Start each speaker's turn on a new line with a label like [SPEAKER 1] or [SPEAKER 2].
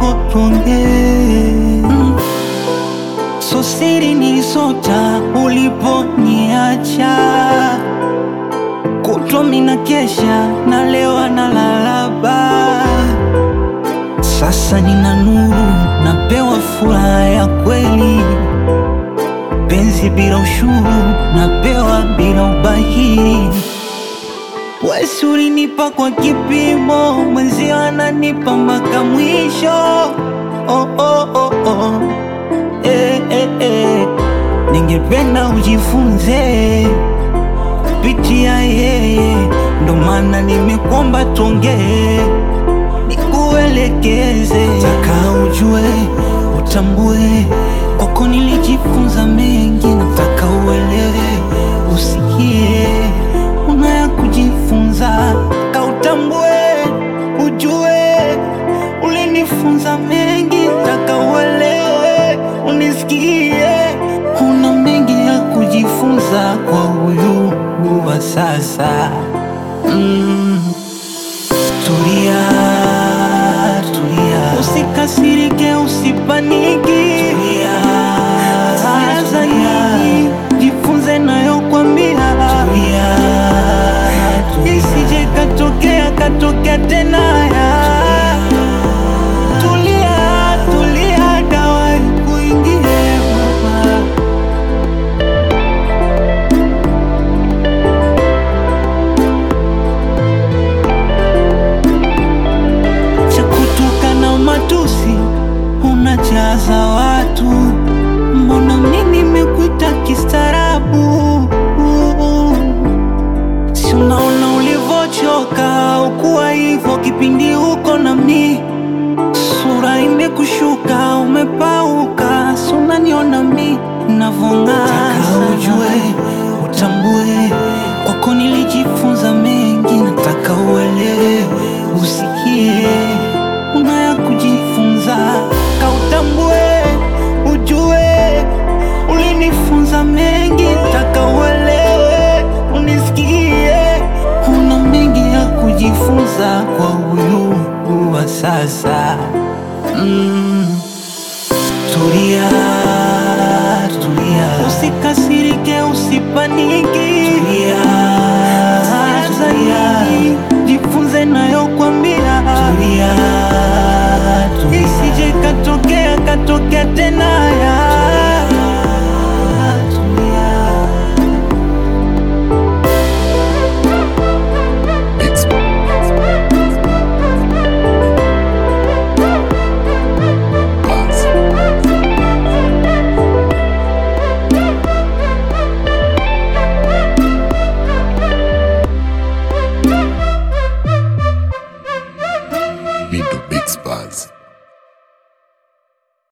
[SPEAKER 1] kidogo tuongee mm. So siri nilisota uliponiacha, kutwa mina kesha na leo analalaba. Sasa nina nuru, napewa furaha ya kweli, penzi bila ushuru, napewa bila ubahili. Wesi ulinipa kwa kipimo, mwenzio ananipa mpaka mwisho. Oh, oh, oh, oh. Eh, eh, eh. Ningependa ujifunze kupitia yeye, ndo maana nimekuomba tuongee, nikuelekeze, taka ujue, utambue, kwako nilijifunza mengi, nataka uelewe, usikie, unaya kujifunza, kautambue, ujue, ulinifunza mengi, taka uelewe, unisikie, una mengi ya kujifunza kwa huyu wa sasa. Mm. Tulia, tulia, usikasirike, usipaniki, tulia, tulia zaidi, jifunze nayokwambia, tulia, tulia, isije katokea katokea tena ya tulia, tulia, dawa ikuingie mama. cha kutoka na matusi unajaza watu, mbona mimi nimekuita kistaarabu? Si unaona ulivyochoka, ukuwa hivyo kipindi uko na mi, sura imekushuka, umepauka, si unaniona mi navong'aa. Nataka ujue, utambue, kwako nilijifunza mengi, nataka uelewe, usikie, unaya kujifunza, kautambue, ujue, ulinifunza mengi, nataka uelewe, unisikie, una mengi ya kujifunza kwa huyu wa sasa mm. Tulia, tulia, usikasirike, usipaniki, tulia,